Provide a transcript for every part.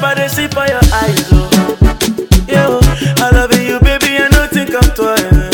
I dey see for your eyes, oh. Yo, I love you, baby, and nothing come twice.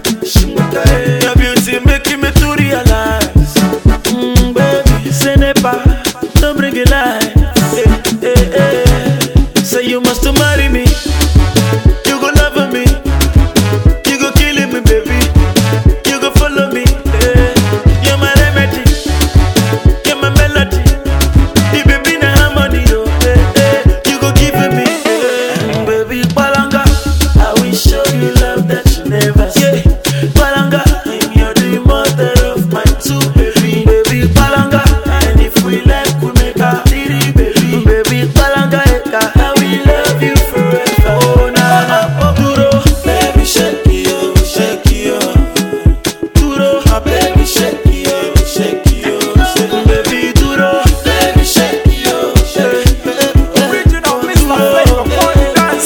Your beauty making me to realize, mm, baby, say never, don't bring it lies. Eh, eh, eh. Say you must marry me, you go love me, you go killing me, baby, you go follow me. Eh. You're my remedy, you're my melody. The baby na harmony, oh, eh, eh. You go give me, eh. baby, Balanga. I will show you love that you never see. Balanga, I'm your the mother of my two baby, baby, Balanga. And if we like, we make a three baby, baby, Balanga, eka. I will love you forever. Oh na na, duro, baby, shake it, oh, shake it, oh. Duro, my baby, shake it, oh, shake it, oh, shake it. Baby, duro, baby, shake it, oh, shake it. Original Mr. Flavor, Bonnie Dance,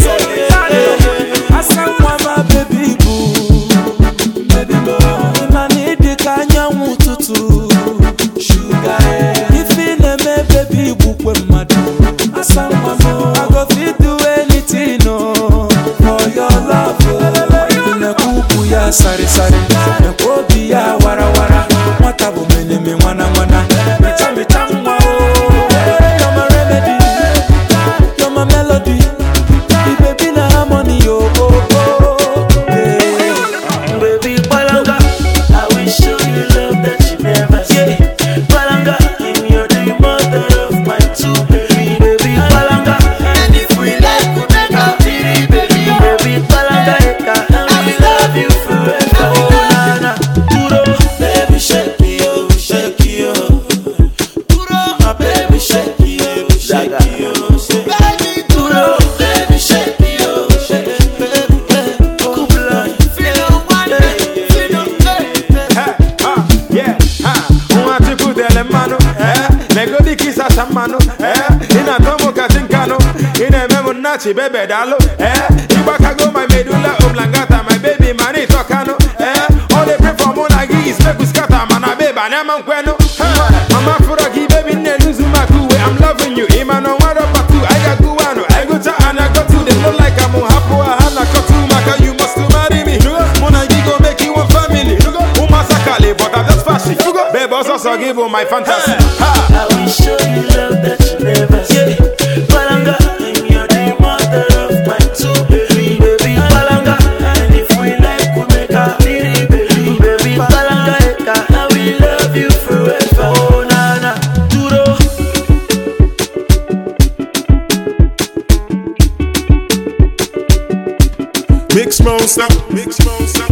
I said, my baby boo, baby boo. I need the kanyanwu tutu, sugar. If in a me baby boo, when mad. I said, I go fit do anything, no, for your love. oh. Na kuku ya sari sari, na kobi ya wara wara. Mwata bu mene me wana wana, mita mita mwa oh. You're my remedy. You're my melody. The baby na harmony, oh, oh, oh. Yeah. Baby Balanga, I will show you love that you never see. Balanga, I'm your the mother of my two baby. Baby Balanga, and if we like, we make a three baby. Baby Balanga, eka, I will love you forever. Oh na na, duro, baby shake it, oh, shake it, oh. Duro, my baby shake it, oh, shake it, oh, shake it. Baby duro, baby shake it, oh, shake it, oh. Kubla, feel one day, feel Eh, ah, yeah, ah, unwati kudele mano, eh, negodi kisa samano, eh, ina tomo katinkano, ina memo nachi bebe dalo, eh, ibakago my medulla oblongata, my baby mani tokano, eh, all they pray for mona gis, make we scatter, mana beba, nema nkweno, eh, mama furaki, baby, ne luzu makuwe, I'm loving you, imano wado patu, I got guano, I go to and I go to, they look like I'm hapo, hana kotu, maka, you must marry me, mona gigo make you one family, umasakale, but I'm just fashion, babe, also so give you my fantasy, ha. I will show you love that you never see. Balanga, I'm your the mother of my two baby. Baby Balanga, and if we like, we make a three baby. Baby Balanga, eka, I will love you forever. Oh na na, duro. Mix monster, mix monster.